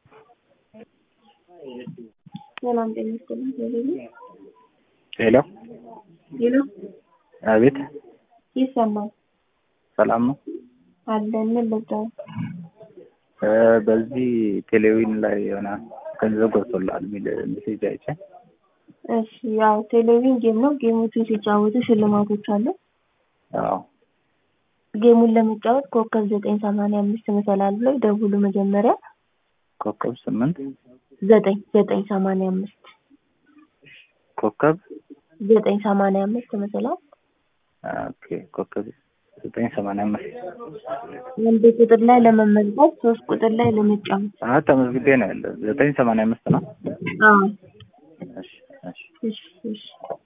ሰላም ጤና ይስጥልኝ። ቴሌቪ ሄሎ ሄሎ፣ አቤት፣ ይሰማል ሰላም ነው። አለን ምን ልርዳው? እ በዚህ ቴሌቪዥን ላይ የሆነ ገንዘብ ገብቶልሃል የሚል ሜሴጅ አይቼ እሺ፣ ያው ቴሌቪዥን ጌም ነው። ጌሞቹን ሲጫወቱ ሽልማቶች አሉ። አዎ ጌሙን ለመጫወት ኮከብ ዘጠኝ ሰማንያ አምስት መሰላል ላይ ደውሉ። መጀመሪያ ኮከብ ስምንት ዘጠኝ ዘጠኝ ሰማንያ አምስት ኮከብ ዘጠኝ ሰማንያ አምስት መሰላል ኦኬ ኮከብ ዘጠኝ ሰማንያ አምስት አንድ ቁጥር ላይ ለመመዝገብ ሶስት ቁጥር ላይ ለመጫወት። አ ተመዝግቤ ነው ያለ ዘጠኝ ሰማንያ አምስት ነው። አዎ እሺ እሺ እሺ እሺ